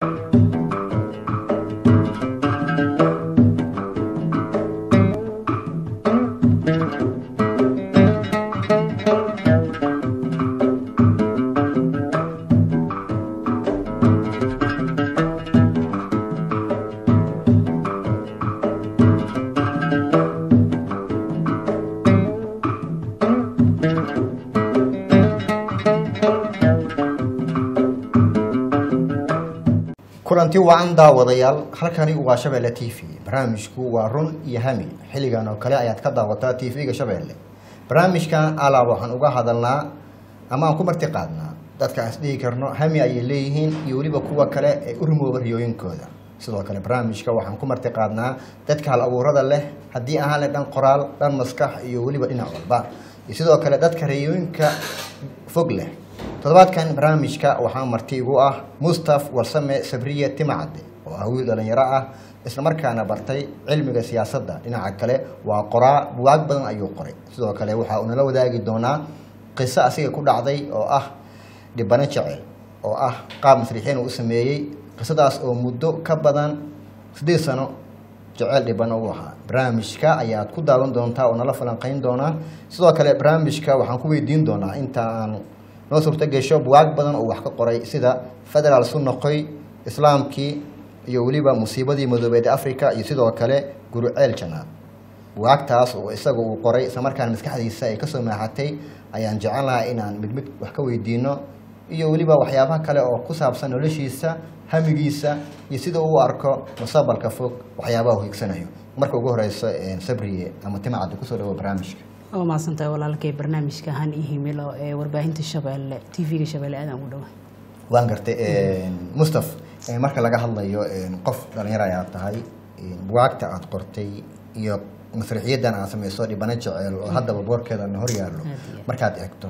kulanti wacan daawadayaal halkani waa shabeelle t v barnaamijku waa run iyo hami xilligan oo kale ayaad ka daawataa t v-ga shabeelle barnaamijkan alaa waxaan uga hadalnaa ama aan ku marti qaadnaa dadka aan isdhihi karno hami ayay leeyihiin iyo weliba kuwa kale ee u rumooba riyooyinkooda sidoo kale barnaamijka waxaan ku marti qaadnaa dadka hal abuurada leh haddii ahaan leh dhan qoraal dhan maskax iyo weliba dhinac walba iyo sidoo kale dadka riyooyinka fog leh toddobaadkan barnaamijka waxaa marti igu ah mustaf warsame sabriye timacade oo ah wiil dhalinyaro ah islamarkaana bartay cilmiga siyaasadda dhinaca kale waa qoraa buwaag badan ayuu qoray sidoo kale waxa uu nala wadaagi doonaa qiso asiga ku dhacday oo ah dhibano jecel oo ah qaab masrixiin uu u sameeyey qisadaas oo muddo ka badan siddeed sano jecel dhibano u ahaa barnaamijka ayaad ku daawan doontaa oo nala falanqeyn doonaa sidoo kale barnaamijka waxaan ku weydiin doonaa inta aan noo suurto gesho buwaag badan oo wax ka qoray sida federaal sunoqoy islaamkii iyo weliba musiibadii madoobeed africa iyo sidoo kale guruceel janaad buwaagtaas oo isaga uu qoray islamarkaana maskaxdiisa ay kasoo maaxatay ayaan jecel lahaa inaan mid mid wax ka weydiino iyo weliba waxyaabaha kale oo ku saabsan noloshiisa hamigiisa iyo sida uu arko mustaqbalka fog waxyaabaha uu higsanayo marka ugu horeyso sabriye ama timacadda kusoo dhawo barnaamijka waa mahadsantahay walaalkay barnaamijka han iyo himilo ee warbaahinta shabeelle t v-ga shabeelle aadaan ugu dhawa waan gartay mustaf marka laga hadlayo qof dhalinyaro ayaad tahay buwaagta aad qortay iyo masrixiyadan aad samayso dhibano jeceel oo haddaba boorkeedana hor yaallo markaad eegto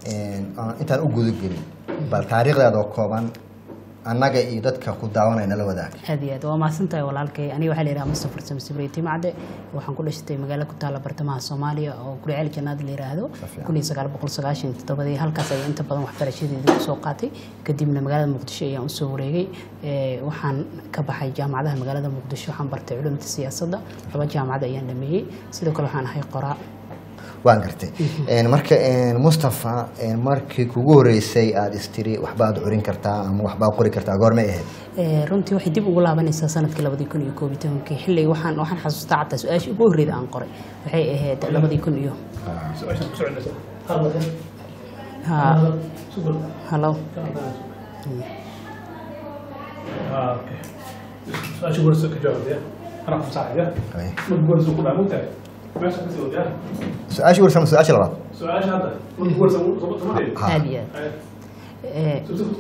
intaan u gudagelin bal taariikhdeeda oo kooban annaga iyo dadka ku daawanaya nala wadaag aad iyo aad waa mahadsantahay walaalkay aniga waxaa la yidhaha mustafa farsame sabriye timacde waxaan ku dhashatay magaalo ku taalla bartamaha soomaaliya oo guriceel jannaad la yidhaahdo kun iyo sagaal boqol sagaashan iyo toddobadii halkaas ayaan inta badan waxbarashadeeda kusoo qaatay kadibna magaalada muqdisho ayaan usoo wareegay waxaan ka baxay jaamacadaha magaalada muqdisho waxaan bartay culumta siyaasadda laba jaamacad ayaan dhameeyey sidoo kale waxaan ahay qoraa waan gartay marka mustafa markii kugu horeysay aada istiri waxbaad curin kartaa ama waxbaad qori kartaa goormay ahayd runtii waxay dib ugu laabanaysaa sanadkii labadii kun iyo koob iyo tobankii xilliga waxaan waxaan xasuustaa xataa su-aashii ugu horreyda aan qoray waxay ahayd labadii kun iyo ha halo su-aasha warsa ka jawaabaya anaa ku saacaya marka warsa ku dhaa mugtahay meesha kasii wadayaa su-aashii warsan su-aasha labaad su-aasha hadda marka warsa sama dheeri Ha. aad iyo aad Eh,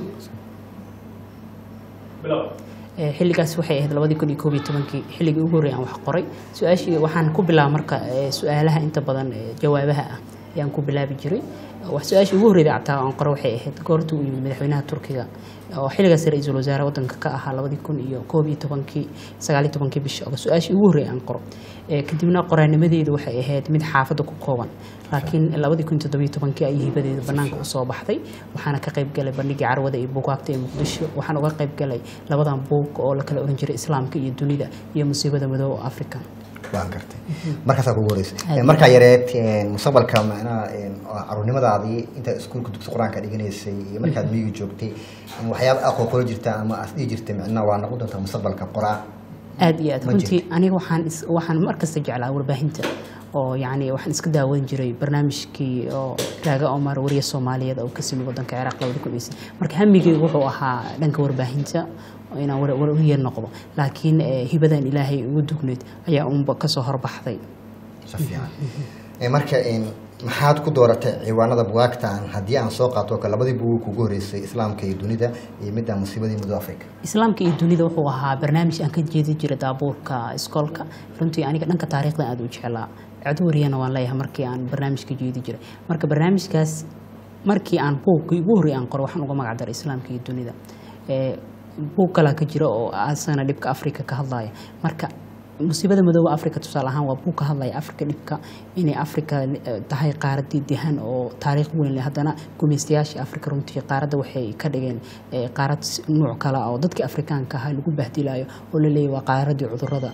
bilow Eh, xilligaas waxay ahayd labadii kun iyo koob iyo tobankii xilligii ugu horreeyay aan wax qoray su-aashii waxaan ku bilaaba marka eh, su-aalaha inta badan eh, jawaabaha ah ayaan ku bilaabi jiray wax su-aashii ugu horreyda cataa aan qoro waxay ahayd goorta uu yimid madaxweynaha turkiga oo xilligaas ra-iisul wasaare wadanka ka ahaa labadii kun iyo koob iyo tobankii sagaal iyo tobankii bisha oga su-aashii ugu horreeyay aan qoro Eh, kadibna qoraanimadeedu waxay ahayd mid xaafadda ku kooban laakiin labadii kun iyo toddobiyo tobankii ayay hibadeedu banaanka usoo baxday waxaana ka qayb galay bandhigii carwada iyo buugaagta ee muqdisho waxaan uga qayb galay labadan buug oo la kala oran jiray islaamka iyo dunida iyo musiibada madooba africa waan gartay markaasaa kugu horeysay markaa yareed mustaqbalka macnaha caruurnimadaadii intaad iskuulka dugsi qur-aanka dhiganaysay iyo markaad miyiga joogtay waxyaaba aqoo qoro jirta ama aad dhihi jirtay macnaha waa noqon doontaa mustaqbalka qoraa aad iyo aad Ma runtii jirto. aniga waxaan is- waxaan mar kasta jeclaa warbaahinta oo yacni waxaan iska daawan jiray barnaamijkii oo raaga omar wariye soomaaliyeed oo ka simi wadanka ciraaq labadi kun iyo shan marka hamigeygu wuxuu ahaa dhanka warbaahinta oo inaan war- wariye noqdo laakiin eh, hibadan ilaahay ugu dugneyd ayaa unba kasoo horbaxday si fiican Eh, marka een, maxaad ku dooratay ciwaanada bugaagtan haddii aan soo qaato oo kale labadii buug kugu horeysay islaamka iyo dunida iyo midda musiibadii muddo africa islaamka iyo dunida wuxuu ahaa barnaamij aan ka jeedi jiray daabuurka iskoolka runtii aniga dhanka taariikhda aad u jeclaa cod wariyana waan leeyahay markii aan barnaamij ka jeedi jiray marka barnaamijkaas markii aan buugkii ugu horreey aan qoro waxaan uga magac daray islaamka iyo dunida Eh, buug kalaa ka jira oo asana dhibka afrika ka hadlaya marka musiibada madooba africa tusaale ahaan waa buu ka hadlaya africa dhibka inay africa eh, tahay qaaradii dehan oo taariikh weyn leh haddana gumaystayaashii africa runtii qaaradda waxay ka dhigeen eh, qaarad s- nuuc kale ah oo dadkii afrikaanka ahaa lagu bahdilayo oo la leeyahy waa qaaradii cudurada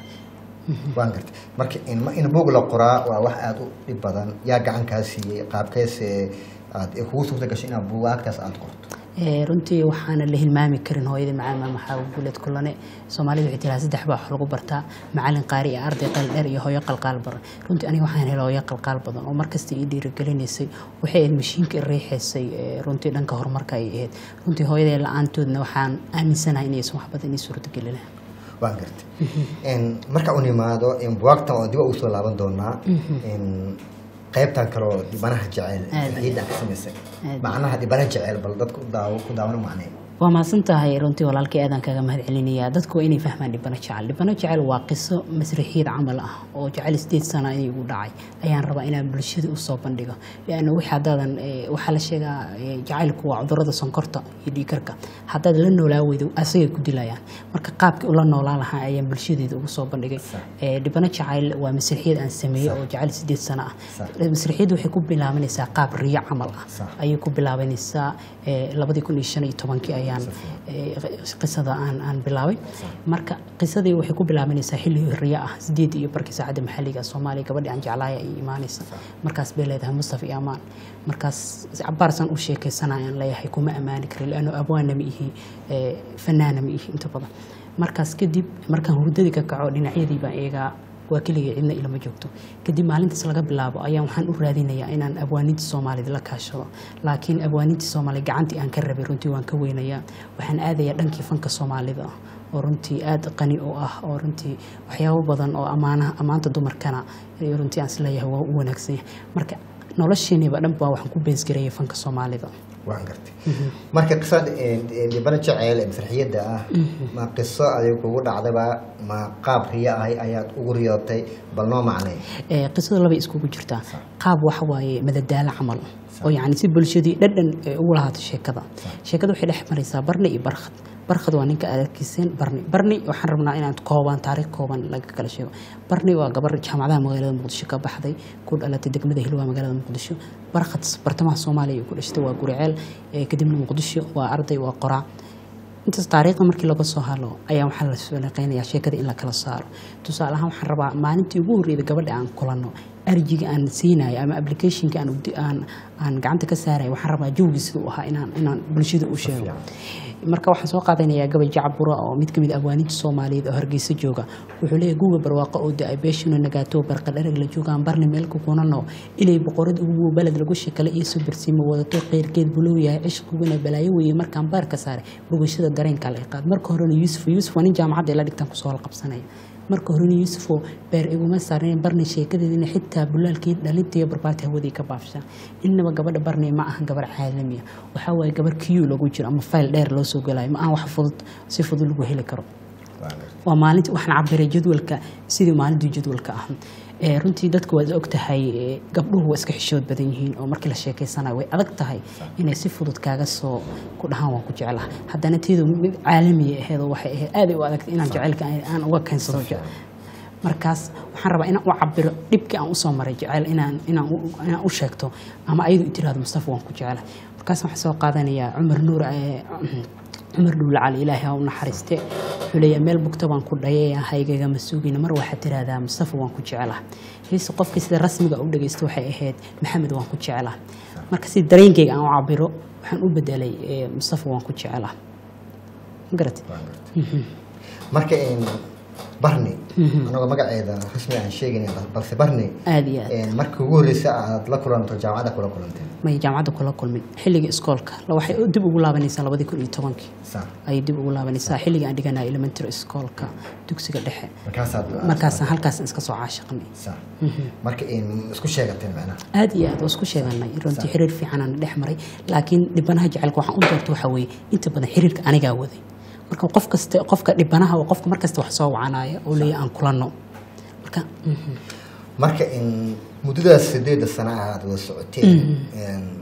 waan gartay marka in in buug la qoraa waa wax aada u dhib badan yaa gacan kaa siiyey qaabkeese aad kugu suurta gashay inaad buugaagtaas aada qorto Eh, runtii waxaana la hilmaami karin hooyadii macalin maam maxaa guuleed kulane soomaalida waxay tiraa saddex baa wax lagu bartaa macalin qaari iyo arday qal dheer iyo hooyo qalqaal badan runtii aniga waxaan helay hooyo qalqaal badan oo markasta ii dhiirigelinaysay waxay ahayd mashiinka i riixaysay eh, runtii dhanka horumarka ay ahayd runtii hooyadee la-aantoodna waxaan aaminsanahay inaysan wax badan ii suurtageli lahayn waan gartay En, marka u nimaado in buwaagtan oo dib ugu soo laaban doonaa in qaybtan kaloo dhibanaha jecel Aad. ciidan ka samaysay Aad. macnaha dhibana jecel bal dadka u daawo ku daawano macnee waa mahadsan tahay runtii walaalkii aadaan kaga mahad celinayaa dadku waa inay fahmaan dhibano jecel dhibano jecel waa qiso masraxiyad camal ah oo jecel sideed sana inay igu dhacay ayaan rabaa inaan bulshada usoo bandhigo lianna wixii haddaadan eh, waxaa la sheegaa eh, jacaylku waa cudurada sonkorta iyo dhiikarka haddaad la noolaa weydo asagay ku dilayaan marka qaabkii ula noolaan lahaa ayaan bulshadeeda ugu soo bandhigay Eh, dhibano jacayl waa masraxiyad aan sameeyey oo jecel sideed sana ah Sax. masraxiyaddu waxay ku bilaabanaysaa qaab riyo camal ah Sax. ayay ku bilaabanaysaa eh, labadii kun iyo shan iyo tobankii ayaan eh, qisada aan aan bilaabay marka qisadii waxay ku bilaabanaysaa xilli riya ah sideed iyo barkii saacadda maxalliga soomaaliya gabadhii aan jeclaaya ay imaanaysa markaas bay leedahay mustafa iyo amaan markaas cabaarsan u sheekaysanayaan leeyahay kuma ammaani karin laanno abwaana ma ihi eh, fanaana ma ihi inta badan markaas kadib markaan hurdadii ka kaco dhinacyadii baan eegaa waa keligay cidna ilama joogto kadib maalintaas laga bilaabo ayaan waxaan u raadinayaa inaan abwaaninta soomaalida la kaashado laakiin abwaaninta soomaaliya gacantii aan ka rabay runtii waan ka weynayaa waxaan aadayaa dhankii fanka soomaalida oo runtii aada qani u ah oo runtii waxyaabo badan oo ammaanaha ammaanta dumarkana eh, runtii aan isleeyahay waa u wanaagsan yahay marka nolosheeniba dhan baa waxaan ku beesgareeyay fanka soomaalida waan gartay marka qisada dhibana jecel ee masraxiyadda ah ma qiso adiga kugu dhacdaba ma qaab riyo ahay ayaad ugu riyootay bal noo macnee Eh, qisada labay iskugu jirtaa qaab waxa waaye madadaalo camal oo yacni si bulshadii dhadhan eh, ugu lahaato sheekada sheekada waxay dhex maraysaa barni iyo barkhad barkhad waa ninka aad arkiiseen barni barni waxaan rabnaa inaan kooban taariikh kooban laga kala sheego barni waa gabar jaamacadaha magaalada muqdisho ka baxday ku dhalatay degmada hilwaa magaalada muqdisho barkhad bartamaha soomaaliya ay ku dhashtay waa guriceel eh, kadibna muqdisho waa arday waa qoraa intaas taariikhda markii laga soo halo ayaa waxaa la sooleqeynayaa sheekada in la kala saaro tusaale ahaan waxaan rabaa maalintii ugu horreeyda gabadha aan kulanno arjiga aan siinayo ama applicationka aan ugdi- aan aan gacanta ka saarayo waxaan rabaa jawgii siduu ahaa inaan inaan bulshada u sheego marka waxaan soo qaadanayaa gabay jacbura oo mid kamid ah abwaaninta soomaaliyeed oo hargeysa jooga wuxuu leeyahay guga barwaaqo oo da-ay beeshuna nagaato barqa dhereg la joogaan barni meelka kunano ilay boqorad ugu baled lagu shakale iyo subarsiima wadato qeyrkeed bulow yahay cishqiguna balaayo weeye markaan baar ka saaray bogashada dareenka la iqaad marka horena yuusuf yuusuf waa nin jaamacadda ila dhigtaan kusoo halqabsanaya marka horena yuusufoo beer iguma saarneen barni sheekadeedina xitaa bulaalkii dhalintiiyo barbaarta hawadii ka baafshaan innaba gabadha barni ma ahan gabar caalamiya waxaa waaye gabar kiyu lagu jiro ama fayl dheer loo soo gelayo ma ahan wax fudud si fudud lagu heli karo waa maalintii waxaan cabiray jadwalka sidii maalintii jadwalka ah ee runtii dadku waad og tahay ee, gabdhuhu waa iska xishood badan yihiin oo markii la sheekeysanayo way adag tahay inay si fudud kaaga soo ku dhahaan waan ku jeclaha haddana teedu mid caalamiya aheed oo waxay ahayd aad ay u adagtay inaan jecelka aan- aan uga keensado jecel markaas waxaan rabaa inaan u cabiro dhibkii aan usoo maray jecel inaan inaan u- inaan u sheegto ama ayadu i tiraahdo mustafa waan ku jecela markaas waxaan soo qaadanayaa cumar nuur ee, cumar dhuule cali ilaahay ha u naxariiste wuxuu leeyahay meel bugta baan ku dhayay haygagama suugina mar waxaad tiraahdaa mustafa waan ku jecelaha heese qofkii sida rasmiga u dhagaysto waxay ahayd maxamed waan ku jecelaha marka si dareenkayga aan u cabiro waxaan u bedelay ee, mustafa waan ku jecelaha ma garatay marka in barni anagoo magaceeda rasmi aan sheegin balse barni aad iyo aad een, markii ugu horreysay aad la kulanto jaamacadda kula kulantay may jaamacadda kula kulmin xilligii iskoolka la waxay dib ugu laabanaysaa labadii kun iyo tobankii sa ayay dib ugu laabanaysaa xilligii aan dhiganaya elementary iskoolka dugsiga dhexe markaasaad markaasaan halkaas iska soo caashiqnay sa marka in isku sheegateen macnaha aad iyo aad waa isku sheeganay runtii xiriir fiicanaan dhex maray laakiin dhibanaha jecelka waxaan u doorta waxaa weeye inta badan xiriirka anigaa waday marka qof kasta qofka dhibanaha waa qofka markasta wax soo wacanaya oo leeyahay aan kulanno marka mhm. marka in muddadaas sideedda sana aad wada socoteen een,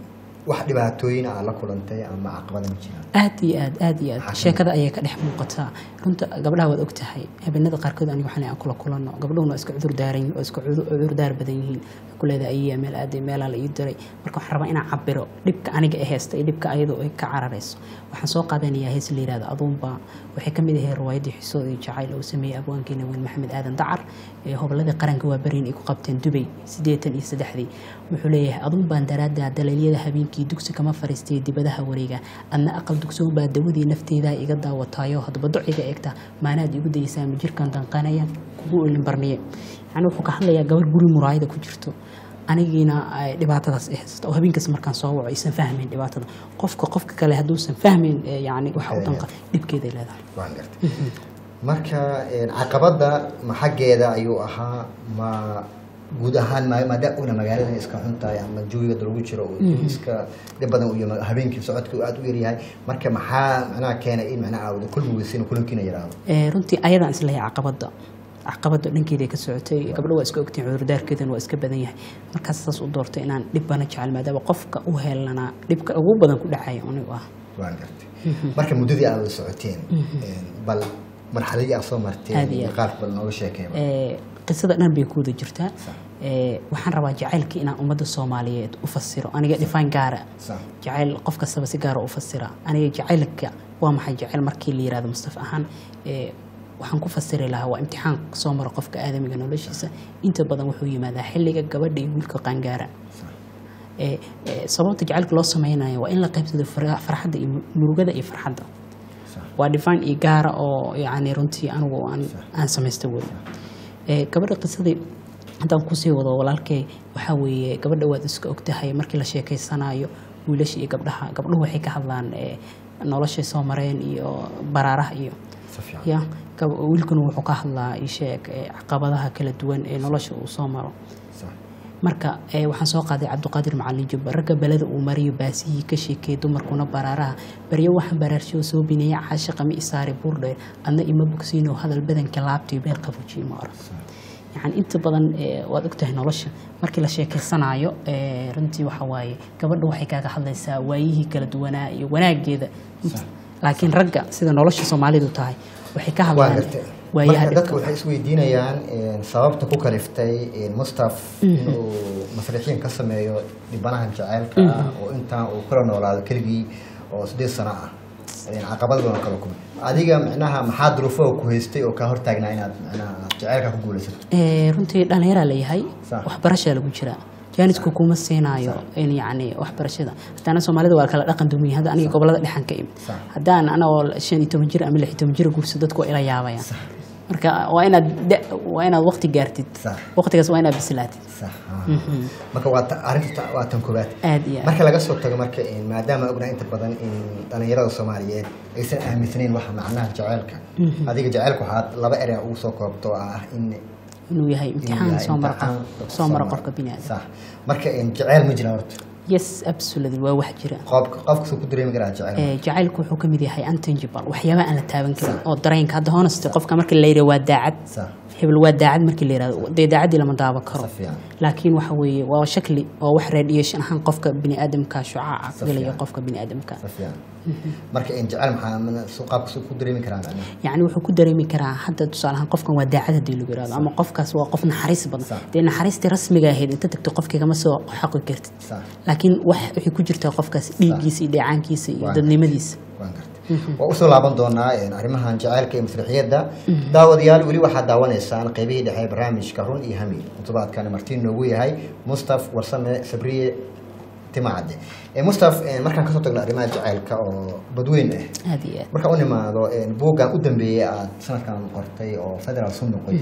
wax dhibaatooyin ah la kulantay ama caqabada ma jiraan aad iyo aad aad iyo aad Maxaa sheekada ayay ka dhex muuqataa runta gabdhaha waad ogtahay habeenada qaarkood aniga waxaan aan kula kulanno gabdhuhuna waa iska cudur daaran yihiin oo iska cudur cudur daar badan yihiin waxay ku leedahay ayiya meel aaday meelaa la ii diray marka waxaan rabaa inaan cabiro dhibka aniga ee haysta iyo dhibka ayadoo ay ka cararayso waxaan soo qaadanayaa hees la yihahdo aduunba waxay ka mid ahay riwaayadii xisood iyo jacayl oo sameeyey abwaankeena weyn maxamed aadan dacar ee hobolladii qaranka waa beriin ay ku qabteen dubay siddeetan iyo saddexdii wuxuu leeyahay aduun baan daraaddaa daleelyada habeenkii dugsi kama fariistay dibadaha wareega adna aqal dugsoon baa dawadii nafteeda iga daawataayo haddaba dociga eegta maanaad igu daysaa ma jirkan danqanaya kugu ilinbarniye yani wuxuu ka hadlayaa gabar guri muraayada ku jirto anigiina ay dhibaatadaas ay haysato oo habeenkaas markaan soo waco aysan fahmayn dhibaatada qofka qofka kale hadduusan fahmayn ee yani waxa u danqa dhibkeeday leedahay waan gartay marka een, caqabada ma xaggeeda ayuu ahaa ma guud ahaan ma- maadaama una magaalada iska xun tahay ama jawiga lagu jiro uu iska dhib badan iyo habeenkii socodka uu aad u yaryahay marka maxaa macnaha keenay in macnaha aawada kulmi weysin kulankiina yaraado Ee, runtii ayadaan isleeyahay caqabada caqabada dhankeeda ka socotay gabdho waa iska ogtiin cudurdaarkeedana waa iska badan yahay markaas saas u doortay inaan dhib bana jecel maadaama qofka u helanaa dhibka ugu badan ku dhacaya anigu ah waan gartay marka muddadii aad wada socoteen een, bal marxaladii aad soo marteen Aad iyo iyo aad. qaabka bal nooga sheekeen Ee, qisada dhan bay ku wada jirtaa Ee, waxaan rabaa jacaylka inaan ummadda soomaaliyeed u fasiro aniga dhifaan gaara Sax. jacayl qof kastaba si gaara u fasira aniga jacaylka waa maxay jacayl markii la yirahdo mustafa ahaan ee, waxaan ku fasiri lahaa waa imtixaan soo mara qofka aadamiga noloshiisa inta badan wuxuu yimaadaa xilliga gabadha iyo wiilka qaangaara Ee, ee, sababta jacaylka loo sameynayo waa in la qaybsado fara- farxadda iyo murugada iyo farxadda waa dhifaan iyo gaara oo yani runtii anigu aan, aan samaysta wey Ee, gabadha qisadii haddaan kusii wado walaalkay waxaa weeye gabadha waad iska ogtahay markii la sheekeysanayo wiilasha iyo gabdhaha gabdhuhu waxay ka hadlaan ee, noloshay soo mareen iyo baraaraha iyo Si fiican. ya gab- wiilkuna wuxuu ka hadlaa isheeg ee, caqabadaha kala duwan ee nolosha uu soo maro Sax. marka ee, waxaan soo qaaday cabdiqaadir macalin jubba ragga beleda uu mariyo baasihii ka sheekeeyay dumarkuna baraaraha baryo waxaan baraarshiyo soo bineeya caashiqa ma isaari buurdheer adna ima bogsiinoo hadal badanka laabtiyo beel qabujiye ma oran yani inta badan ee, waad ogtahay nolosha markii la sheekeysanayo ee, runtii waxa waaye gabadha waxay kaaga hadlaysaa waayihii kala duwanaa iyo wanaageeda laakiin ragga sida nolosha soomaalidu tahay waxay ka waan hadlaan gartay waayaha marka dadku dhibka waxay isweydiinayaan een, sababta ku kaliftay een, mustaf inuu masrixiin ka sameeyo dhibanahan jaceylka ah oo intaan uu kula noolaado keligii oo sideed sano ah een, caqabad badan kala kulmay adiga micnaha maxaa duruufo ku haystay oo kaa hortaagnaa inaad micnaha aad jaceylka ku guulaysato Ee, runtii dhallinyaraa layahay Sax. waxbarashaa lagu jiraa jaanisku kuma siinaayo in yani waxbarashada haddaana soomaalida waa kala dhaqan dumiya hadda aniga gobolada dhexan ka imid Sax. haddaan anagoo shan iyo toban jir ama lix iyo toban jir guurso dadku waa ila yaabayaan marka waa inaad da- waa inaad waqti gaartid Sax. waqtigaas waa inaad bislaatid sax ah. marka waa ta- arrinta ta- waa tan koobaad aad iyo aad marka laga soo tago marka een, maadaama ognahay inta badan in dhalinyarada soomaaliyeed aysan aaminsanayn waxa macnaha jaceylka adiga jaceylka waxaad laba erey ugu soo koobto oo ah in inuu yahay imtixaan soo mara qof soo mara qofka bini aadam sax marka een, jaceyl ma jira horta yes absolutely waa wax jira qofka qofkasuu ku dareemi karaa jaceyl Ee, jacaylku wuxuu ka mid yahay untangible waxyaabaha aan la taaban karin oo dareenka hadda honesty qofka marka la yidhaha waa daacad sax hebel waa daacad markii la yidhahdo dee daacaddii lama daawan karo si fiican laakiin waxa weeye waa shakli oo wax radiation ahaan qofka biniaadamka shucaaca Si gelaya fiican. qofka biniaadamka si fiican marka een, jaceyl maxaa mana- suu qaabkasuu ku dareemi karaa macnaha yacni wuxuu ku dareemi karaa hadda tusaale ahaan qofkan waa daacad haddii lagu yihahdo ama qofkaas waa qof naxariis badan Sax. dee naxariistii rasmiga ahayd inta tagto qofkigama soo xaqi kartid sax laakiin wax waxay ku jirtaa qofkaas dhiiggiisa iyo dheecaankiisa iyo Waa. dadnimadiisa waan gartay waa usoo laaban doonaa een, arrimahan jaceylka iyo masrixiyadda daawadayaal weli waxaad daawanaysaan qeybihii dhexe ee barnaamijka run iyo hami todobaadkani martiin noogu yahay mustaf warsame sabriye timacadde Eh, mustaf eh, markaan kasoo tagno arrimaha jaceylka oo badweyn ah aad iyo aad markaan u nimaado een, buuggan u dambeeyey aad sanadkan qortay oo federal sun noqoy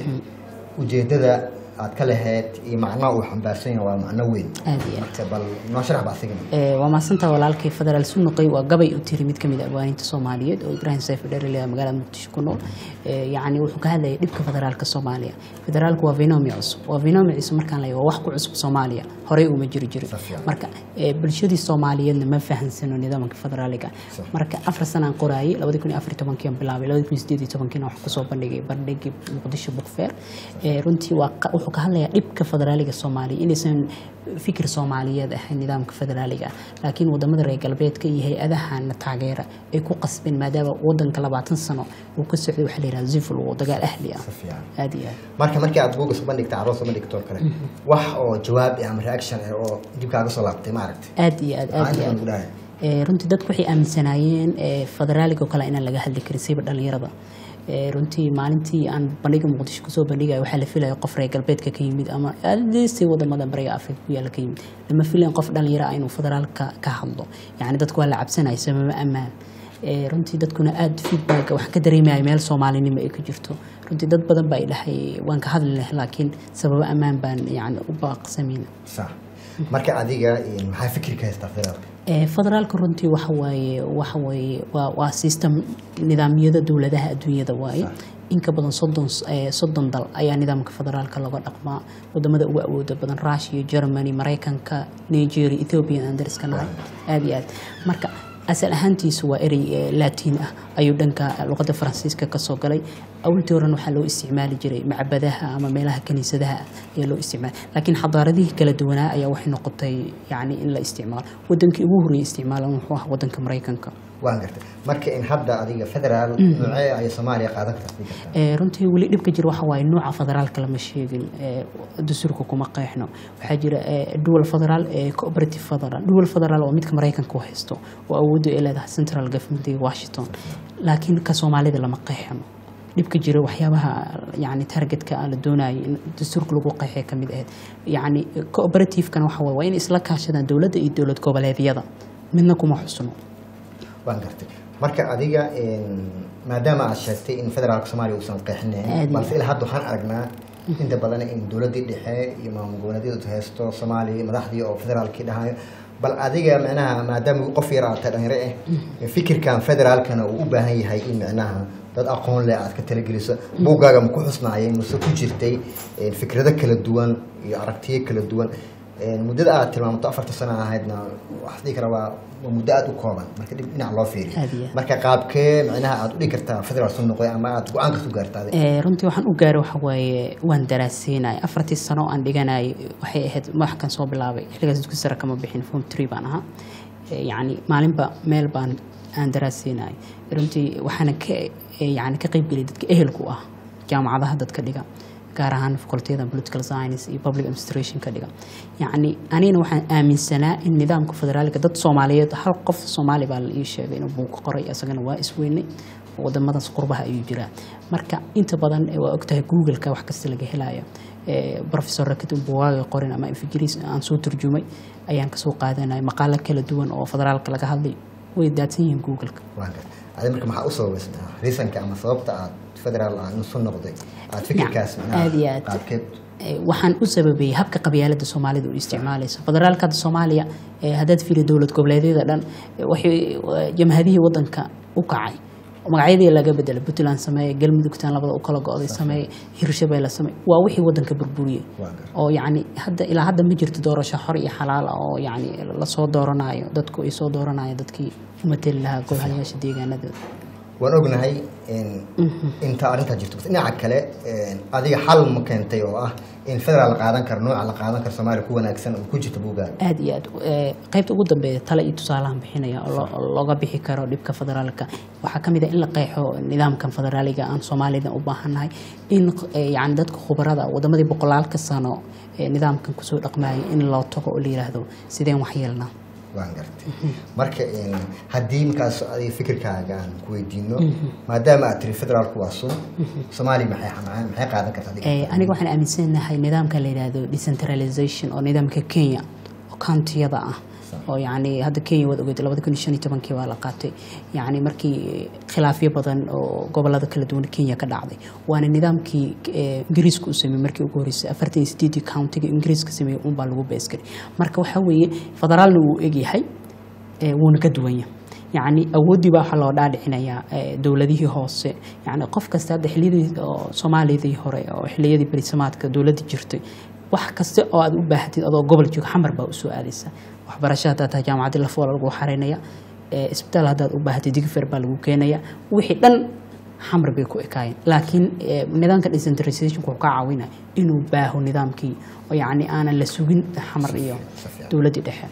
ujeedada aad ka lahayd iyo macnaha uu xambaarsan yahay waa macno weyn aad iyo aad marka bal noo sharax ba asigana Ee, waa mahadsanta walaalkay federaal sunuqay waa gabay u tiri mid kamid ah abwaaninta soomaaliyeed oo ibraahim sayf dherele magaalada muqdisho ku nool Ee, yacni wuxuu ka hadlayay dhibka federaalka soomaaliya federaalku waa venomi cusub waa venomi cusub markaan leeyahay waa wax ku cusub soomaaliya horey uma jiri jirin Safiyan. marka ee, bulshadii soomaaliyeedna ma fahansano nidaamka federaaliga Sax. marka afar sanaan qoraayay labadi kun iyo afar iyo tobankiian bilaabay labadi kun iyo sideed iyo tobankiina waxaa kusoo bandhigay bandhigii muqdisho book fair Ee, runtii waa qa- wuxuu wuxuu ka hadlayaa dhibka federaaliga soomaaliya inaysan fikir soomaaliyeed ahayn nidaamka federaaliga ah laakiin wadamada reer galbeedka iyo hay-adahana taageera ay ku qasbeen maadaama wadanka labaatan sano uu ka socday waxaa la yidhaha zivil oo dagaal ahli ah si fiican aada iyo aad marka markii aad buugga soo bandhigta carruur soo bandhigto oo kale wax oo jawaab ah ama reaction ah oo dib kaaga soo laabtay ma aragtay aad iyo aad aad iyo Maxaa inta aad lagu dhahay Ee, runtii dadku waxay aaminsanaayeen ee, federaaliga oo kale inaan laga hadli karin siiba dhalinyarada Ee, runtii maalintii aan bandhiga muqdisho kusoo bandhigaya waxaa la filaya qof reer galbeedka ka yimid ama aadsi wadamada bariga afrika ku yaala ka yimid lama filayn qof dhalinyaro ah inuu federaalka ka hadlo yacni dadku waa la cabsanaya sababa ammaan Ee, runtii dadkuna aada feedback waxaan ka dareemaya meel soomaalinimo ay ka jirto runtii dad badan baa idhahay waan ka hadli lahay laakiin sababo ammaan baan yani u baaqsamayna sax marka adiga een, maxaa fikirka haystaa federaalka Ee, federaalka runtii waxa waaye waxa waaye waa waa system nidaamyada dowladaha adduunyada waaye in ka badan soddon s- ee, soddon dal ayaa nidaamka federaalka laga dhaqmaa wadamada ugu awooda badan russia germany maraykanka nigeria ethiopia aan dariska nahay aada iyo aad marka asal ahaantiisu waa erey ee, laatiin ah ayuu dhanka luqadda faransiiska kasoo galay awaltii horan waxaa loo isticmaali jiray macbadaha ama meelaha kaniisadaha ayaa loo isticmaala laakiin xadaaradihii kala duwanaa ayaa waxay noqotay yani in la isticmaalo wadankii ugu horreeyay isticmaalan wuxuu ahaa wadanka maraykanka waan gartay marka in hadda adiga federaal noocee ay soomaaliya qaadan kartaa dhigi kartaa Ee, runtii weli dhibka jira waxa waaye nuuca federaalka lama sheegin ee, dastuurka kuma qeexno waxaa jira ee, dual federaal ee cooperative federal dual federal waa midka maraykanka u haysto oo awooddu ay leedahay central government ee washington laakiin ka soomaalida lama qeexno dhibka jira waxyaabaha yani targetka aan la doonayo in dastuurka lagu qeexay ka mid ahayd yani cooperative-kana waxa waaye waa inay isla kaashadaan dowladda iyo dowlad goboleedyada midna kuma xusno waan gartay marka adiga een, maadaama aad sheegtay in federaalka soomaaliya uusan Aad qeexinayn iyo balse ilaa hadda waxaan aragnaa inta badan in dowladdii dhexe iyo maamul goboleedyadu haysto soomaaliya madaxdii oo federaalkii dhahayo bal adiga micnaha maadaama qof yar aad tahay dhalinyaro ah fikirkan federaalkana uu u baahan yahay in micnaha dad aqoon leh aad ka talageliso buuggaaga ma ku xusnaayay mase ku jirtay een, fikrado kala duwan iyo aragtiyo kala duwan Een, muddada aad tilmaamto afarta sano ahaydna waxaa dhihi kara waa waa muddo aada u kooban marka dhib dhinac loo Aad iyo fiiriyo aad. marka qaabkee micnaha aad u dhigi kartaa federaal soo noqday ama aad go-aanka ku gaartaa Ee, runtii waxaan u gaaray waxa waaye waan daraasiinay afartii sano oo aan dhiganay waxay ahayd madaxkan soo bilaabay xilligaas dugsi sare kama bixin form three baan ahaa Ee, yacni maalinba meel baan aan daraasiinay runtii waxaana ka ee, yacni ka qaybgeliyay dadka ehelku ah jaamacadaha dadka dhiga gaar ahaan facultiyada political science iyo public administration ka dhiga yacni anigana waxaan aaminsanaa in nidaamka federaaliga dad soomaaliyeed hal qof soomaali baa la ii sheegay inuu buug qoray isagana waa isweynay wadamadaas qurbaha ayuu jiraa marka inta badan eh, waa ogtahay googleka wax kasta laga helayo Eh, professor rakit buwaaga qorin ama infigris aan soo turjumay ayaan kasoo qaadanaya maqaalo kala duwan oo federaalka laga hadlay way daadsan yihiin googleka waan gartay adi marka maxaa u sababaysnaa reasonka ama sababta aad federaal aan soo noqday aad fikirkaas Nacam, aad iyo aad. qaabkeed Eh, waxaan u sababeeyey habka qabyaalada soomaalida u isticmaalayso federaalka hadda soomaaliya eh, haddaad fiiri dowlad goboleedyada dhan eh, waxay eh, jamhadihii wadanka u kacay magacyadii laga bedelay puntland sameeye galmudugtan labada u kala go-day sameeye hirshabeelle sameeye waa wixii wadanka burburiyey Waa gar- oo yacni hadda ilaa hadda ma jirto doorasho xor iyo xalaal ah oo yacni lasoo dooranayo dadku ay soo dooranayo dadkii u mateli lahaa golayaasha deegaanada waan ognahay in inta arrintaa jirto bas dhinaca kale een, adiga xal ma keentay oo ah in federaal la qaadan karo nooca la qaadan karo soomaaliya ku wanaagsan oo ku jirta buuggaaga aad iyo aad eh, qaybta ugu dambeeya tale iyo tusaalahan bixinaya oo lo- oo looga bixi karo dhibka federaalka waxaa ka mid ah in la qeexo nidaamkan federaaliga aan soomaalida u baahannahay in eh, yacni dadka khubarada wadamadii boqolaalka sano ee nidaamkan kusoo dhaqmayay in loo tago oo la yidhaahdo sideen wax yeelnaa waan gartay marka een, haddii markaas adiga fikirkaaga aan ku weydiino maadaama aad tiri federaalku waa sun soomaaliya maxay maxay maxay qaadan kartaa adiga? Eh, aniga waxaan aaminsanahay nidaamka la yidhaahdo decentralization oo nidaamka kenya oo countiyada ah oo yacni hadda kenya waad ogeed labada kun iyo shan iyo tobankii baa la qaatay yacni markii khilaafyo badan oo gobolada kala duwan kenya ka dhacday waana nidaamkii eh, ingiriiska u sameeyey markii ugu horreysay afartan iyo sideedii countiga ingiriiska sameeyey unbaa lagu beeskari marka waxaa weeye federaalna wuu egyahay ee, wuuna ka duwan yahay yacni awooddii baa waxaa loo dhaadhicinayaa ee, dowladihii hoose yacni qof kasta hadda xilliyadii oo soomaaliyadii hore oo xilliyadii berisamaadka dowladda jirtay wax kasta oo aad u baahatid adoo gobol jooga xamar baa usoo aadaysa waxbarasho haddaad tahay jaamacaddii lafoola lagu xaraynaya ee, isbitaal haddaad u baahatid digfer baa lagu keenaya wixii dhan xamar bay ku ekaayeen laakiin eh, nidaamka decentralizationka wuxuu ka caawinaya inuu baaho nidaamkii oo yacni aanan la sugin xamar iyo si fiican. dowladdii dhexe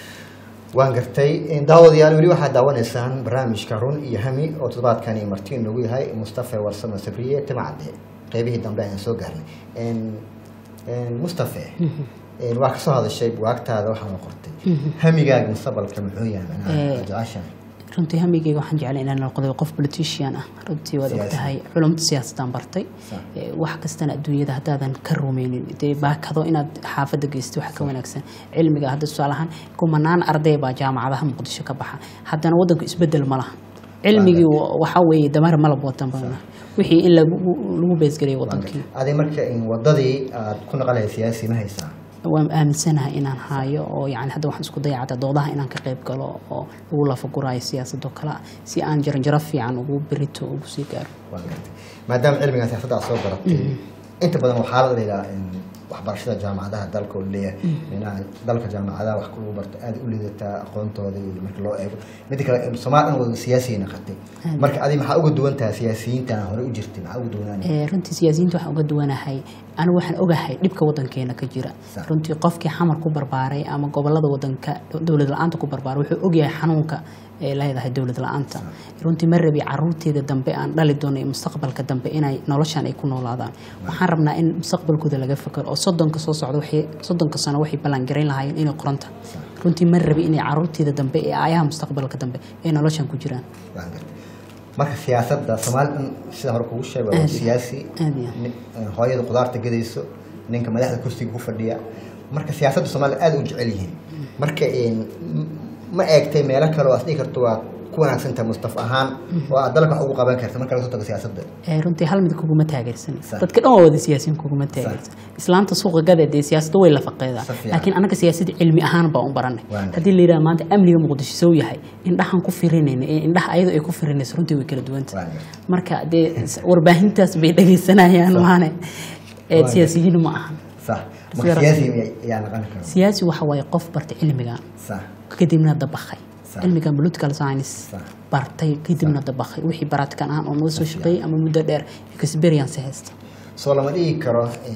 waan gartay daawadayaal weli waxaad daawanaysaan barnaamijka run iyo hami oo toddobaadkani marti noogu yahay mustafa warsamo sabriye timacade qeybihii dambe ayaan soo gaarnay En- en, mustafe en, waa kasoo hadashay buwaagtaada waxaana qortay hamigaaga mustaqbalka muxuu yahay macnaha Eh, aad jeceshahay runtii hamigeyga waxaan jeclay inaan noqdo qof politician ah runtii waad Siyaasi. ogtahay culumta siyaasadaan bartay Sax. Eh, wax kastana adduunyada haddaadan ka rumeynin dee baakado inaad xaafadda geysto waxa ka wanaagsan cilmiga hadda tusaale ahaan kumanaan arday baa jaamacadaha muqdisho ka baxa haddana waddanku isbedel ma laha cilmigii wa- waxaa weeye damar malab wadan bana wixii in lagu lagu beesgeliyay wadankii adi marka in wadadii aad ku naqalahay siyaasi ma haysaa waan aaminsanahay inaan haayo oo yani hadda waxaan isku dayacata doodaha inaan ka qayb galo oo lagu lafaguraayo siyaasadoo kale ah si aan jaranjaro fiican ugu berito ugu sii gaaro waan gartay maadaama cilmigan siyaasadda aad soo baratay inta badan waxaa la dhigaa in waxbarashada jaamacadaha dalka oo leeyahay minaha dalka jaamacadaha wax lagu barto aad u liidataa aqoontooda iyo marka loo eego midda kale soomaali dhan wada siyaasiya naqatay marka adi maxaa uga duwan tahay siyaasiyiintan hore u jirtay maxaa uga duwanaanay Eh, runtii siyaasiyiinta waxaan uga duwanahay anigu waxaan ogahay dhibka wadankeena ka jira Sax. runtii qofkii xamar ku barbaaray ama gobolada wadanka dowlad la-aanta ku barbaaray wuxuu ogyahay xanuunka ay leedahay dowlad la-aanta runtii ma rabi caruurteeda dambe aan dhali doono iyo mustaqbalka dambe inay noloshan ay ku noolaadaan waxaan rabnaa in mustaqbalkooda laga fakero oo soddonka soo socda waxay soddonka sano waxay ballaangarayn lahaayeen inay qoranta runtii ma rabi inay caruurteeda dambe ee aayaha mustaqbalka dambe ay noloshan ku jiraan waan gartay marka siyaasadda soomaali dhan sida hore kugu sheegay waa Aad. siyaasi Aad iyo aad. nin- eh, hooyada qudaarta gadayso ninka madaxda kursiga ku fadhiya marka siyaasadda soomaaliya aad u jecel yihiin marka en, m- ma eegtay meelo kale oo aad dhihi karto waa ku wanaagsantahay mustaf ahaan oo aad dalka wax ugu qaban karta marka laga soo tago siyaasadda Eh, runtii hal mid kuguma taageersan Sax. dadka dhan waa wada siyaasiyiin kuguma taageersan islaanta suuqa gada dee siyaasadda way la faqeedaa Sax fiican. laakiin anaga siyaasadda cilmi ahaan baan u baranay Waan gartay. haddii la yidhaha maanta amniga muqdisho sow yahay indhahan ku firinayna ee indhaha ayadoo ay ku firinayso runtii way kala duwanta Waan gartay. marka dee s- warbaahintaas bay dhegaysanayaan maane ee Waan siyaasiyiin ma ahan sax Sida marka siyaasi rafet. ayaa naqan kara siyaasi waxa waaye qof bartay cilmigan sax kadibna dabakhay Sax. cilmigan political science Sax. bartay kadibna dabakhay wixii baratikan ahaan oo naga soo shaqeeyey ama muddo dheer experience haysta soo lama dhigi karo en,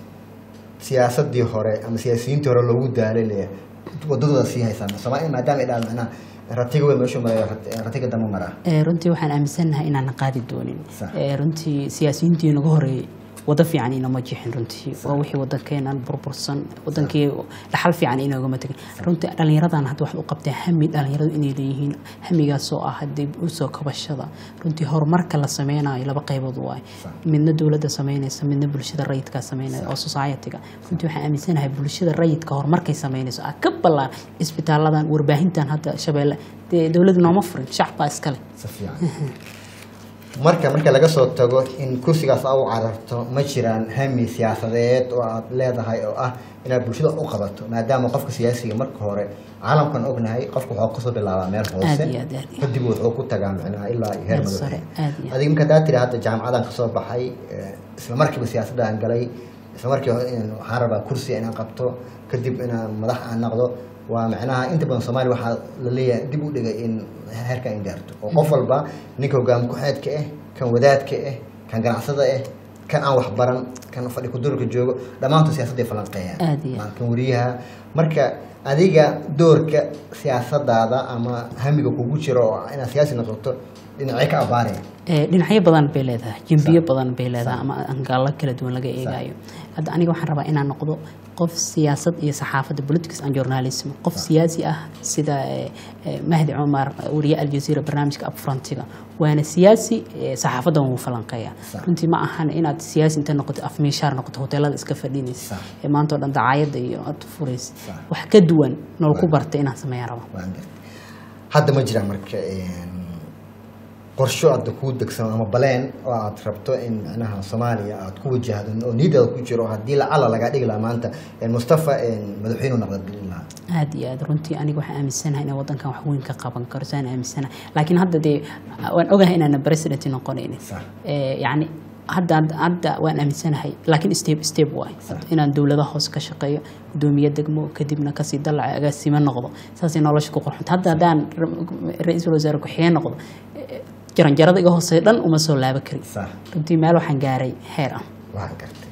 siyaasaddii hore ama siyaasiyiintii hore loogu daalay le wadadooda sii haysaa soomaaliya maadaama ay dhahaan macnaha ratiga wey meeshuu marayo rat- ratiga dama maraa Eh, runtii waxaan aaminsanahay inaanan qaadi doonin Sax. Eh, runtii siyaasiyiintii naga horeeyey wado fiican inama jixin runtii waa wixii wadankeenan burbursan wadankii dhaxal fiican inoogama tegin runtii dhallinyaradan hadda waxay u qabteen hami dhallinyaradu inay leeyihiin hamigaasoo ah dib usoo kabashada runtii horumarka la sameynayo laba qaybood waay midna dowladda sameynaysa midna bulshada rayidkaa sameynaya oo society-ga runtii waxaan aaminsanahay bulshada rayidka horumarkay sameynayso ah ka ballaan isbitaaladan warbaahintan hadda shabeelle dee dowladda nooma furin shacab baa iskale si fiican marka marka laga soo tago in kursigaas aa u cararto ma jiraan hami siyaasadeed oo aad leedahay oo ah inaad bulshada u qabato maadaama qofka siyaasiga marka hore caalamkan ognahay qofka waxuu kasoo bilaabaa meel hoose Aad iyo aad, aad iyo aad. kadib wuxuu ku tagaa micnaha ilaa iyo heer Heer madaxweyne sare, aad iyo aad. adiga marka hadaa tiri hadda jaamacadan kasoo baxay eh, isla markiiba siyaasadaan galay isla markiiba in- waxaan rabaa kursi inaan qabto kadib inaan madax aan noqdo waa macnaha inta badan soomaaliya waxaa la leeyahay dib u dhigay in heerka in gaarto oo qof walba ninka hogaam ku-xeedka ah kan wadaadka ah kan ganacsada ah kan aan waxbaran kan fadhi kudurka joogo dhammaantood siyaasadday falanqeeyaan Aad iyo aad. Waa kan wariyaha marka adiga doorka siyaasadaada ama hamiga kugu jiro oo inaad siyaasi noqoto dhinacyo ka abaaraya Eh, dhinacyo badan bay leedahay jembiyo badan bay leedahay ama angaallo kala duwan laga eegayo hadda aniga waxaan rabaa inaan noqdo qof siyaasad iyo saxaafadda politics and journalism qof siyaasi ah sida eh, eh, mahdi cumar wariye aljazeera barnaamijka upfrontiga waana siyaasi eh, saxaafaddan wuu falanqeeya Sax. runtii ma ahan inaad siyaasi inta noqoto afmiishaar noqoto hoteelada iska fadhinaysa Sax. ee maanta oo dhan dacaayadda iyo aad furaysa Sax. wax ka duwan nool ku barta inaan sameeya rabo waan gartay hadda ma jiraan marka een, qorsho aada kuu degsan ama baleen oo aad rabto in macnaha soomaaliya aad ku wajahdo oo niyadaada ku jiro haddii lacala lagaa dhigi lahaa maanta een, mustafa een, madaxweyne noqda gelin lahaa aad iyo aad runtii aniga waxaan aaminsanahay inaan wadankan wax weyn ka qaban karo saan aaminsanahay laakiin hadda dee waan ogahay inaan president noqonaynin Sax. Eh, yacni hadda hadda waan aaminsanahay laakiin step step waay inaan dowladaha hoose ka shaqeeyo gudoomiye degmo kadibna kasii dalaca agaasimo noqdo saasay nolosha ku qorxunta hadda haddaan ra- ra-iisul wasaare ku-xigeen noqdo eh, jaranjarada iga hooseeya dhan uma soo laaba karin sax runtii meel waxaan gaaray heer ah waan gartay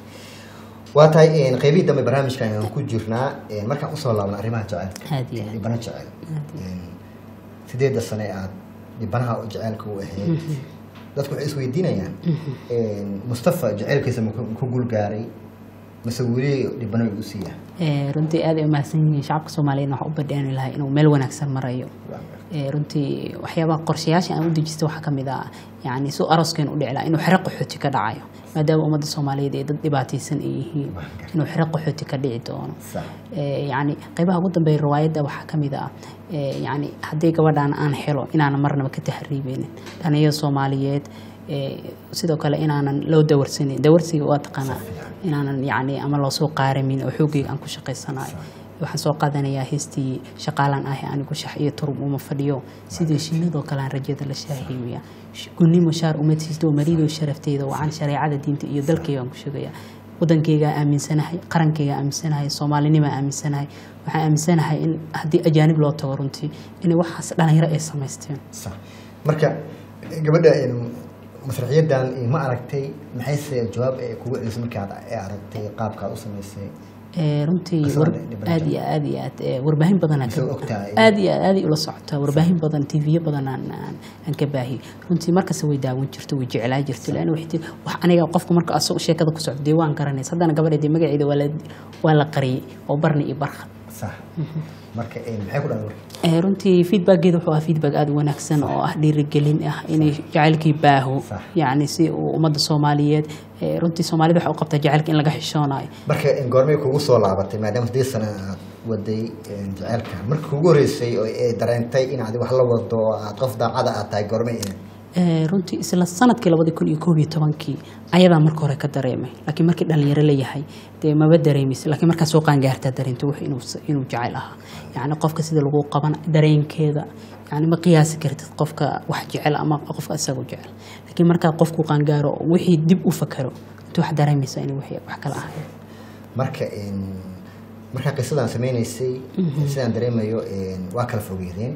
waa tahay een, qeybihii dambe barnaamijka ayaan ku jirnaa een, markaan usoo laabna arrimaha jaceylka Aad iyo aad. dhibano jecel Een, sideedda sane aad dhibanaha jaceylka u ahayd dadku waxay isweydiinayaan een, mustafa jaceylkiisa ma ku ma ku guulgaaray mise weli dhibano u siiya Ee, runtii aad ay umahadsan yihiin shacabka soomaaliyeed waxaa u badheeni lahaa inuu meel wanaagsan marayo Ee, runtii waxyaabaha qorshayaasha aan u dejistay waxaa ka mid ah yani si aroskeena u dhici lahaa inuu xero qaxooti ka dhacayo maadaama ummadda soomaaliyeed ay dad dhibaataysan ay yihiin inuu xero qaxooti ka dhici doono sax Ee, yani qaybaha ugu dambeeya riwaayadda waxaa ka mid ah ee, yani haddii gabadhaan aan helo inaanan marnaba ka tahriibeynin dhalinyada soomaaliyeed ee, sidoo kale inaanan loo dawarsanin dawarsiga waa taqaanaa inaanan yani ama loosoo qaaramin oo xoogayga aan ku shaqaysanayo waxaan soo qaadanayaa heestii shaqaalan ah anigu shax iyo turub uma fadhiyo sidii shinnadoo kale aan rajada la shaahiimiya gunnimo shaar uma siisto marido sharafteyda wacan shareecada diinta iyo dalkayga aan ku sheegaya wadankaygaa aaminsanahay qarankaygaa aaminsanahay soomaalinimaa aaminsanahay waxaan aaminsanahay in haddii ajaanib loo tago runtii inay waxaas dhalinyaro ay samaysteen sax marka gabadha een, masraxiyaddan eh, ma aragtay maxayse jawaab ee kugu celisay markaad ee aragtay qaabkaad u samaysay Ee, runtii Qisada war- dhibanaha. aad iyo aad iyo aad ee, warbaahin badan aan Mise ka- ogtahay? aad iyo aad aad ay ula socotaa warbaahin badan tvyo badan aan aan aan ka baahiyey runtii markasta way daawan jirto way jeclaa jirto laana waxay tiri wax aniga qofku marka asoo sheekada ku socdo dee waan garanaysa haddana gabadheedii magaceeda waa la waa la qariyey oo barni iyo barkad sax marka een, maxay ku dhahan marka Ee, runtii feedbackeeda wuxuu ahaa feedback aad u wanaagsan oo ah dhiirigelin ah inay jacaylkii baaho Sax. yacni si uu ummadda soomaaliyeed ee, runtii soomaalida waxay u qabtaa jacaylka in laga xishoonayo marka een, goormay kugu soo laabatay maadaama siddeed sano aad waday een, jaceylkan marka kugu horreysay oo ay dareentay inaad wax la wado oo aad qof daacada aad tahay goormay ahayd? Ee, runtii isla sanadkii labadi kun iyo koob iyo tobankii ayadaa marka hore ka dareemay laakiin markii dhalinyaro la yahay dee maba dareemaysa laakiin markaa soo qaangaartaa dareentay wax inuu inuu jecel ahaa yacni qofka sida lagu qaban dareenkeeda yacni ma qiyaasi kartid qofka wax jecel ama qofka isagu jecel laakiin markaa qofku qaangaaro wixii dib u fakaro intuu wax dareemaysa inuu wixii wax kala ahayn marka een, markaa qisadan sameynaysay sidaan dareemayo een, waa kala fogeydeen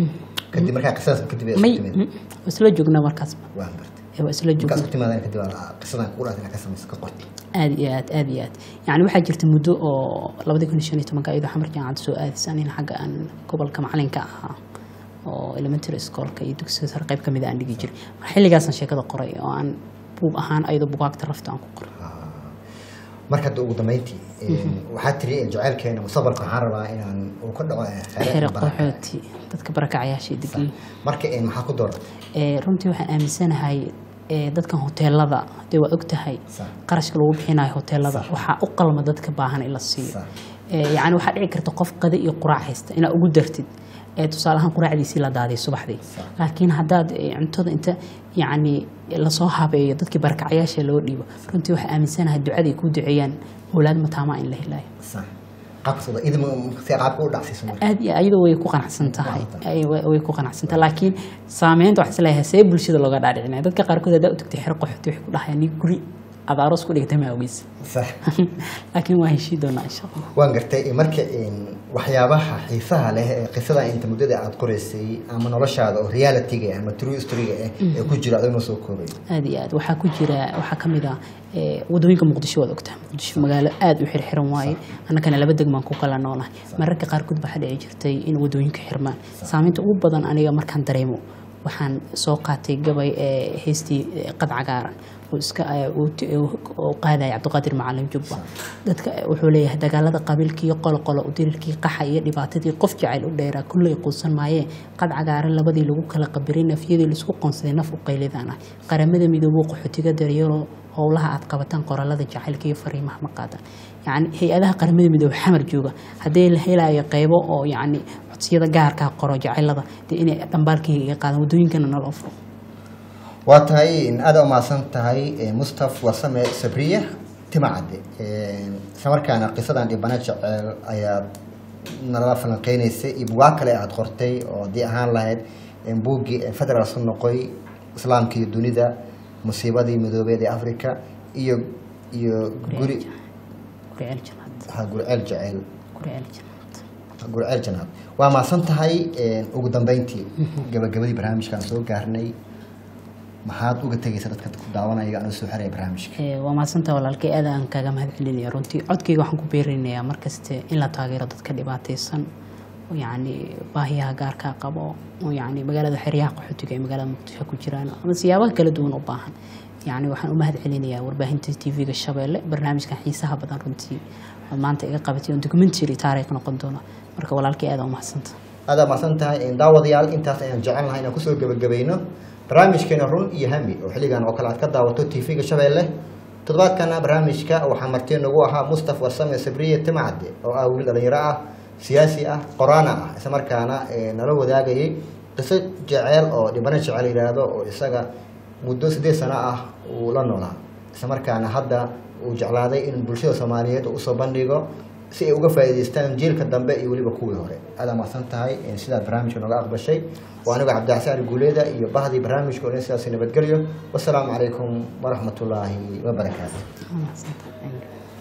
kadib markaa qisadaas kadib ay may isku timid mm, waa isla joognaa markaasba waan bartay Ee, waa isla markaa joognaa isku timaadeen kadib aa qisadan kugu dhaatay inaad ka samayso ka qortay aad iyo aad aad iyo aad yacni waxaa jirta muddo oo labadi kun iyo shan iyo tobanka iyadoo xamar jaamacadda soo aadaysa nin xagga aan gobolka macalinka ahaa oo elementary schoolka iyo dugsiga sare qayb ka mid a aan dhigi jiray mar xilligaasaan sheekada qoray oo aan buug ahaan ayadoo bugaagta rafta aan ku qoray marka hadda ugu dambeyntii een, waxaa tiri een, jaceylkeena mustaqbalka waxaan rabaa inaan uu ka dhaco een, xeero xere baraka. qaxooti dadka barakacayaasha degan marka een, maxaa ku dooratay ee runtii waxaan aaminsanahay ee dadkan hoteelada dee waa og tahay Sax. qarashka lagu bixinayo hoteelada waxaa u qalma dadka baahan in la siiyo Sax. Ee, yacni waxaa dhici karta qof qada iyo quraac haysta inaad ugu dartid ee tusaale ahaan quraacdiisii la daadiyo subaxdii laakiin haddaad ee, cuntada inta yacni lasoo habeeyo dadkii barakacayaasha loo dhiibo runtii waxaa aaminsanahay ducada ay kuu duceeyaan owlaad mataamaa in la helayo sax qaabkas wada idin si qaabka u dhacsiiso marka aad iyo ayadoo way ku qanacsan tahay Qanacsan. Ay, way way ku qanacsan tahay laakiin saameynta waxaa isleeyahay see bulshada looga dhaadhicinaya dadka qaarkood haddaa u tagtay xero qaxooti waxay ku dhahayaan nin guri aad aroos ku dhigtay ma ogeysa sax laakiin waa heshii doonaa insha allah waan gartay marka een, waxyaabaha xiisaha leh ee qisada inta muddada aad qoraysay ama noloshaada oo reality-ga ah ama true story-ga ah ee ku jira adoo noo soo koobay aad iyo aad waxaa ku jira waxaa ka mid ah ee, wadooyinka muqdisho waad ogtahay muqdisho magaalo aad u xirxiran waaye annagana laba degmaan ku kala noolahay mararka qaarkood waxaa dhici jirtay in wadooyinka xirmaan saameynta ugu badan aniga markaan dareemo waxaan soo qaatay gabay ee heestii ee, qad cagaaran oo iska ee, uu ti- uu- oo qaadaya cabdiqaadir macalin jubba dadka ee, wuxuu leeyahay dagaalada qabiilkii qoloqolo udirirkii qaxa iyo dhibaatadii qof jacayl u dheeraa kullay quusan maayee qad cagaaran labadii lagu kala qabiray nafyadii laisku qoonsaday naf u qaylidaan ah qaramada midoobuu qaxootiga daryaro howlaha aad qabataan qoraalada jacaylka iyo fariimaha ma qaadan yacni hay-adaha qaramada midoobe xamar jooga haddii la helayo qeybo oo yacni codsiyada gaarkaa qoro jacaylada dee inay dhambaalkayga iga qaadan wadooyinkana naloo furo waa tahay in aada umahadsan tahay eh, mustaf wasame sabriye timacadde isla markaana qisadan dhibana jeceel ayaad nalala falanqeynaysay iyo bugaag kale aad qortay oo haddii ahaan lahayd eh, buuggii eh, federal su noqoy islaamka iyo dunida musiibadii midoobeed ee africa iyo iyo guri guriceel janaad ha guriceel jeceel guriceel janaad gurceel janaab waa mahadsan tahay ugu dambeyntii gabagabadii barnaamijkaan soo gaarnay maxaad uga tegaysa dadka ku daawanaya anoo soo xeraya barnaamijka Ee, waa mahadsantaa walaalkay aad aan kaga mahad celinaya runtii codkayga waxaan ku beerinayaa markaste in la taageero dadka dhibaataysan oo yacni baahiyaha gaarkaa qabo oo yacni magaalada xeryaha qaxootiga ee magaalada muqdisho ku jiraan ama siyaabaha kala duwan u baahan yacni waxaan u mahad celinayaa warbaahinta tv-ga shabeelle barnaamijkan xiisaha badan runtii oo maanta iga qabatay oo documentary taariikh noqon doona marka walaalkay aad aa u mahadsanta aada mahadsan tahay daawadayaal intaas ayaan jecel lahay inaan kusoo gebagabayno barnaamijkeena run iyo hami oo xilligan oo kale aad ka daawato tv-ga shabeelle toddobaadkana barnaamijka waxaa marti nagu ahaa mustaf warsame sabriye timacade oo ah wiil dhalinyaro ah siyaasi ah qoraana ah isla markaana eh, nala wadaagayay qiso jeceel oo dhibano jecel yidhaahdo oo isaga muddo siddeed sano ah uu la noolaa isla markaana hadda uu jeclaaday in bulshada soomaaliyeed uu usoo bandhigo si ay uga faa'iidaystaan jiilka dambe iyo weliba kuwii hore aada mahadsan tahay in sidaad barnaamijka nooga aqbashay waa anigo cabdixasaan guuleeda iyo bahdii barnaamijka oo dhan sidaasi nabadgelyo wasalaamu calaykum waraxmatullaahi wabarakaatu Waa mahadsantahay.